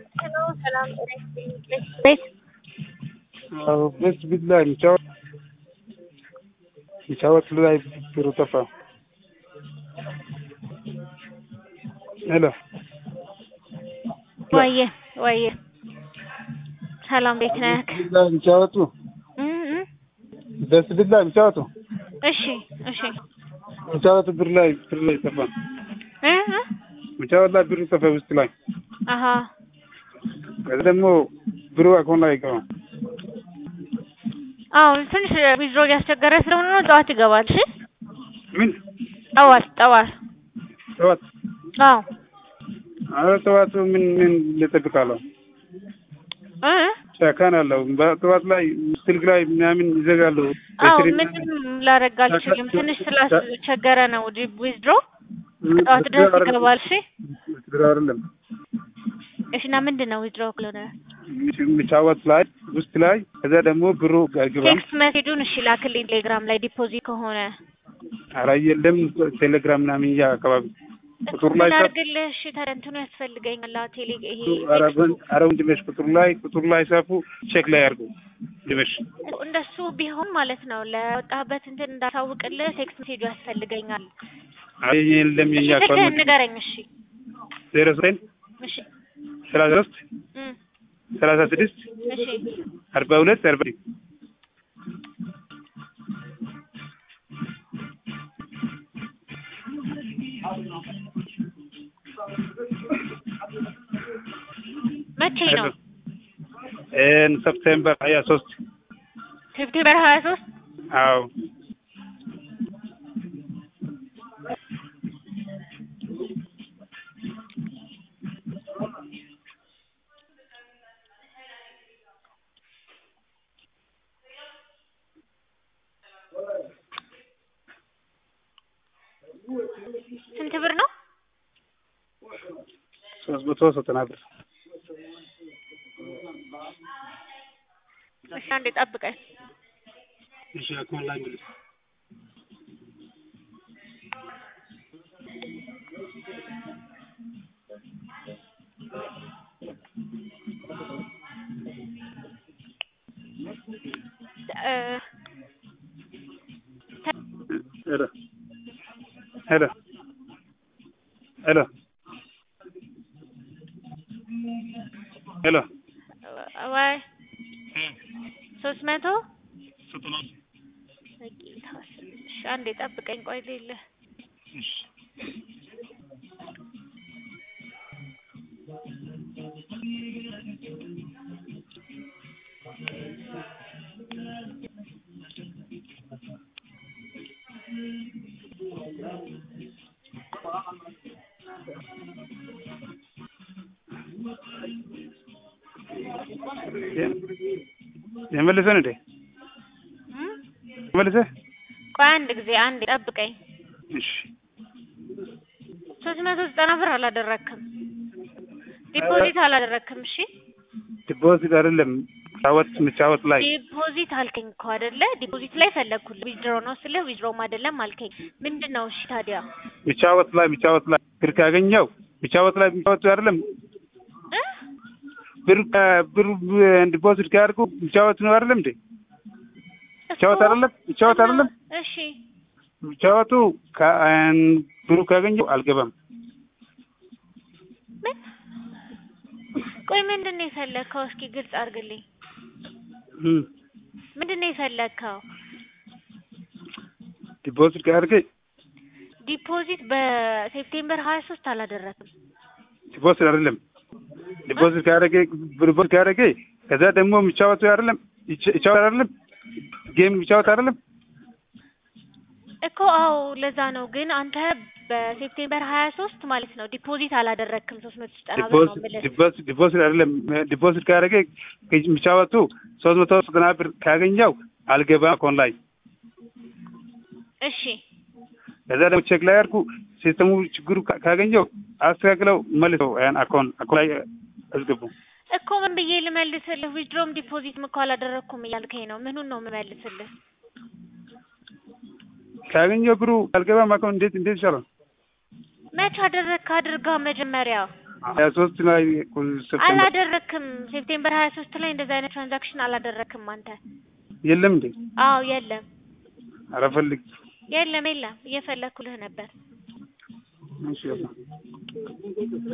ሰላም ቤት ቤት ቢት ላይ የሚጫወት የሚጫወት ላይ ብሩ ጠፋ። ሄሎ ወየ ወየ ሰላም ቤት ነህ? ቤት ላይ የሚጫወቱ እም እም ደስ ቢት ላይ የሚጫወቱ እሺ እሺ የሚጫወቱ ብር ላይ ብር ላይ ጠፋ። እ እ የሚጫወት ላይ ብሩ ጠፋ ውስጥ ላይ አሀ ከዚ ደግሞ ብሩ አካውንት ላይ አይገባም። አዎ ትንሽ ዊዝድሮ እያስቸገረ ስለሆነ ነው። ጠዋት ይገባል። እሺ ምን ጠዋት ጠዋት ጠዋት አዎ አረ ጠዋቱ ምን ምን ልጠብቃለሁ? እ ጫካን አለው በጠዋት ላይ ስልክ ላይ ምናምን ይዘጋሉ። አዎ በስሪ ምንም ላደርግ አልችልም። ትንሽ ስላስቸገረ ነው ዊዝድሮ ጠዋት ድረስ ይገባል። እሺ ብር አይደለም እሺ እና ምንድን ነው ዊዝድሮ ክሎነ የሚጫወት ላይ ውስጥ ላይ ከዛ ደግሞ ብሩ አይገባም። ቴክስት መሴጁን እሺ ላክልኝ ቴሌግራም ላይ ዲፖዚት ከሆነ ኧረ የለም ቴሌግራም ምናምን እያ አካባቢ ቁጥሩ ላይ ምን ሳት አድርግልህ? እሺ ታዲያ እንትኑ ያስፈልገኛል። አዎ ቴሌ ይሄ ኧረ በን- ኧረ ወንድሜሽ ቁጥሩ ላይ ቁጥሩ ላይ ሳፉ ቼክ ላይ አድርጉ ወንድሜሽ እንደሱ ቢሆን ማለት ነው ለወጣበት እንትን እንዳሳውቅልህ ቴክስት ሜሴጁ ያስፈልገኛል። አይ የለም እሺ የኛ ስልክህን አካባቢ ንገረኝ። እሺ ዜሮ ዘጠኝ እሺ ሰላሳ ሶስት እም ሰላሳ ስድስት እሺ አርባ ሁለት አርባ መቼ ነው? ኤን ሰፕቴምበር ሀያ ሶስት ሴፕቴምበር ሀያ ሶስት አዎ ስንት ብር ነው? ሶስት መቶ ዘጠና ብር እሺ አንዴ ጠብቀኝ። እሺ አካውንት ላይ መልስ እ ሄሎ ሄሎ ሄሎ ሄሎ ወይ ሶስት መቶ እሺ አንዴ ጠብቀኝ። ቆይ ሌለ የመለሰን እንዴ እም መልሰ ቆይ አንድ ጊዜ አንዴ ጠብቀኝ። እሺ ሶስት መቶ ዘጠና ብር አላደረክም፣ ዲፖዚት አላደረክም። እሺ ዲፖዚት አይደለም ጫወት ምጫወት ላይ ዲፖዚት አልከኝ እኮ አይደለ? ዲፖዚት ላይ ፈለግኩልህ። ዊዝድሮ ነው ስልህ ዊዝድሮም አይደለም አልከኝ። ምንድን ነው እሺ ታዲያ ምጫወት ላይ ምጫወት ላይ ብር ካገኘው ምጫወት ላይ ምጫወት አይደለም እ ብር ብር ዲፖዚት ካደርጉ ምጫወት ነው አይደለም እንዴ ምጫወት አይደለም ምጫወት አይደለም እሺ ምጫወቱ ካ- ብሩ ካገኘው አልገባም ምን? ቆይ ምንድን ነው የፈለግከው? እስኪ ግልጽ አድርግልኝ። እም ምንድን ነው የፈለግከው? ዲፖዚት ካደርገ ዲፖዚት በሴፕቴምበር ሀያ ሶስት አላደረክም። ዲፖዚት አይደለም ዲፖዚት ካደረገ ዲፖዚት ካደረገ ከዛ ደግሞ የሚጫወቱ አይደለም ይጫ- ይጫወት አይደለም ጌም የሚጫወት አይደለም እኮ አዎ፣ ለዛ ነው። ግን አንተ በሴፕቴምበር ሀያ ሶስት ማለት ነው ዲፖዚት አላደረክም። ሶስት መቶ ዘጠና ብር ነው ዲፖዚት የምልህ። ዲፖዚት ዲፖዚት አይደለም ዲፖዚት ካደረገ የሚጫወቱ ሶስት መቶ ዘጠና ብር ካገኘው አልገባም አካውንት ላይ እሺ ከዛ ደግሞ ቼክ ላይ አድርጉ ሲስተሙ ችግሩ ካ- ካገኘው አስተካክለው መልሰው ያን አካውንት አካውንት ላይ አስገቡ እኮ ምን ብዬ ልመልስልህ? ዊዝድሮም ዲፖዚትም እኮ አላደረኩም እያልከኝ ነው። ምኑን ነው የምመልስልህ? ካገኘው ብሩ አልገባም አካውንት እንዴት እንዴት ይሻላል? መች አደረግክ? አድርጋ መጀመሪያ ሀያ ሶስት ላይ ሴፕቴምበር አላደረክም። ሴፕቴምበር ሀያ ሶስት ላይ እንደዚህ አይነት ትራንዛክሽን አላደረክም አንተ። የለም እንዴ? አዎ የለም ኧረ ፈልግ የለም የለም፣ እየፈለኩልህ ነበር። እሺ